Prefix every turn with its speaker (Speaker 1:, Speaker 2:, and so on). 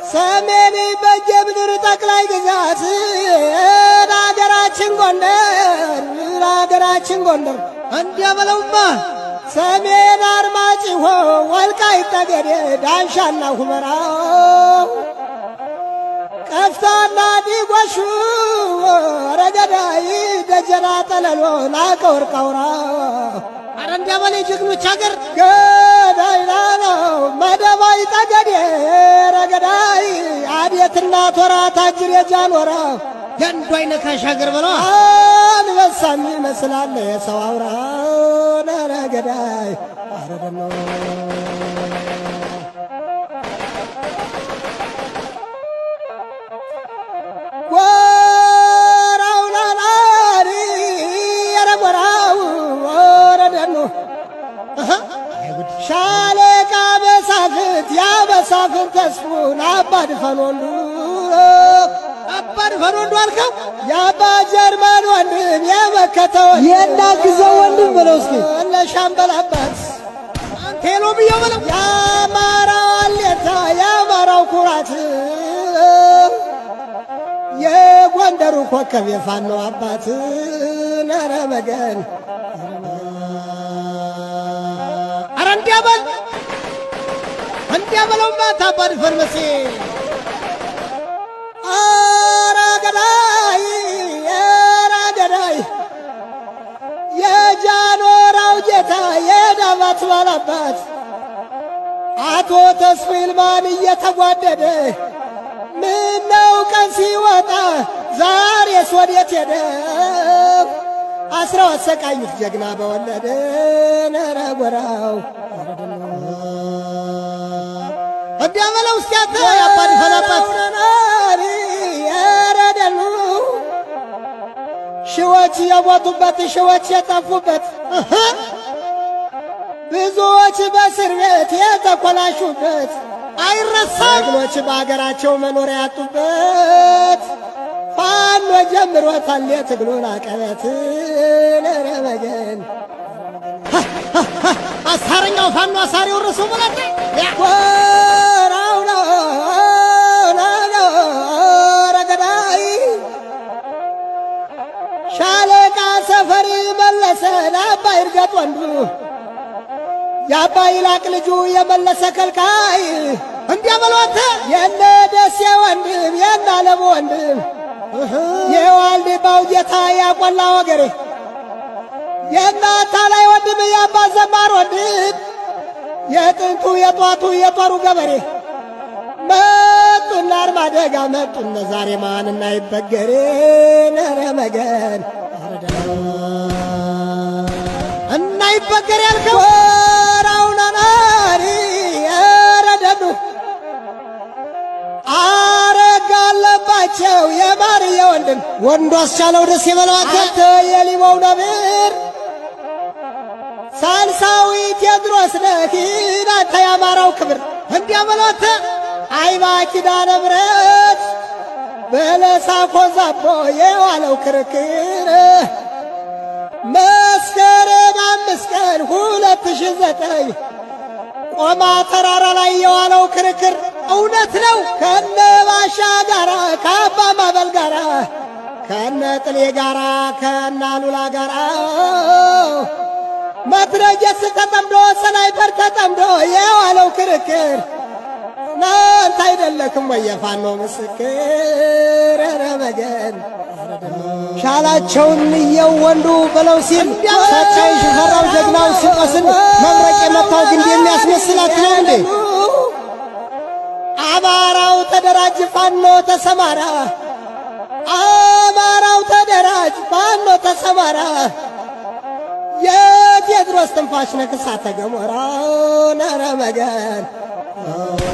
Speaker 1: ሰሜን በጀ ምድር ጠቅላይ ግዛት ለሀገራችን ጎንደር ለሀገራችን ጎንደር እንዲያ በለውማ ሰሜን አርማጭሆ ወልቃይት ጠገዴ ዳንሻና ሁመራ ቀፍታና ዲጎሹ ረገዳይ ደጀና ጠለሎ ናቀ ወርቃውራ
Speaker 2: አረ እንዲያ በለ ጀግኖች ሀገር
Speaker 1: ገዳይ ናለው መደባይ ጠገዴ ረገዳይ አዴትና ቶራ ታጅር የጃኖራ
Speaker 2: የአንዱ አይነካሽ ሀገር በለዋ
Speaker 1: አንበሳም ይመስላል የሰው አውራ ረገዳይ አረደኖ ጎራው ላላሪ የረጎራው ወረደኑ ሻለቃ መሳፍንት ያ መሳፍንት ተስፉን አባድፈን ወንዱ
Speaker 2: አባድ ፈሮንዶ አልከው
Speaker 1: የአባ ጀርመን ወንድም የመከተው
Speaker 3: የናግዘው ወንድም በለው እስኪ
Speaker 1: ለሻምበል አባት
Speaker 2: ቴሎ ብዬው በለው
Speaker 1: የአማራው አሌታ የአማራው ኩራት የጎንደሩ ኮከብ የፋኖ አባት ነረ መገን
Speaker 2: አረ እንዲያ በል እንዲያ በለውማ ታባድ ፈርመሴ
Speaker 1: ኧረ ገዳይ ኧረ ገዳይ የጃኖራው ጌታ የዳባት ባላባት አቶ ተስፋ ይልማን እየተጓደደ ምነው ቀን ሲወጣ ዛሬስ ወዴት ሄደ? አስረው አሰቃዩት ጀግና በወለደ ነረ ጎራው
Speaker 2: እንዲያ በለው እስኪ አንተ የአባድ ፈላባት
Speaker 1: ያረደሉ ሺዎች የሞቱበት ሺዎች የጠፉበት ብዙዎች በእስር ቤት የተኮላሹበት
Speaker 2: አይረሳም
Speaker 1: ጀግኖች በአገራቸው መኖር ያጡበት ፋኖ ጀምሮታል የትግሉን አቀበት ነረ መገን
Speaker 2: አሳረኛው ፋኖ አሳሪ ወረሰው በላተ
Speaker 1: ወራው ነው ነው ረገዳይ ሻለቃ ሰፈሪ መለሰ ለአባይ እርገጥ ወንዱ የአባይ ላቅ ልጁ የመለሰ ከልካይ
Speaker 2: እንዲያ በለው አንተ
Speaker 1: የነ ደሴ ወንድም የነ አለሙ ወንድም የዋልድባው ጌታ ያቆላ ወገሬ የእናታ ላይ ወንድም የአባ ዘማር ወንድም የጥንቱ የጧቱ የጦሩ ገበሬ መጡና አርማደጋ መጡነ ዛሬ ማንና ይበገሬ ነረ መገን
Speaker 2: እና ይበገር ያልከው
Speaker 1: ወራውና ናሪ ረደዱ አረጋ አለባቸው የማርየ ወንድም
Speaker 2: ወንዱ አስቻለው ደስ የበለዋተ
Speaker 1: አንተ የሊባው ነብር ሳልሳዊ ቴዎድሮስ ነህ አንተ የአማራው ክብር
Speaker 2: እንዲያ በለው አንተ
Speaker 1: አይባ ኪዳነ ምሕረት በለሳ ኮዛቦ የዋለው ክርክር መስከረም አምስት ቀን ሁለት ሺህ ዘጠኝ ቆማ ተራራ ላይ የዋለው ክርክር እውነት ነው። ከነ ባሻ ጋራ ከአባ ማበል ጋራ ከነ ጥሌ ጋራ ከነ አሉላ ጋራ መትረየስ ተጠምዶ ስናይፐር ተጠምዶ የዋለው ክርክር እናንተ አይደለክም ወይ የፋኖ ምስክር? ኧረ መገን
Speaker 3: ሻላቸውን እየው ወንዱ በለው ሲል ሳቻይ ሽፈራው ጀግናው ሲቆስል መብረቅ የመታው ግንድ የሚያስመስላት ነው እንዴ?
Speaker 1: አማራው ተደራጅ፣ ፋኖ ተሰማራ። አማራው ተደራጅ፣ ፋኖ ተሰማራ። የቴዎድሮስ ትንፋሽ ነክሳተ ገሞራ ነረ መገን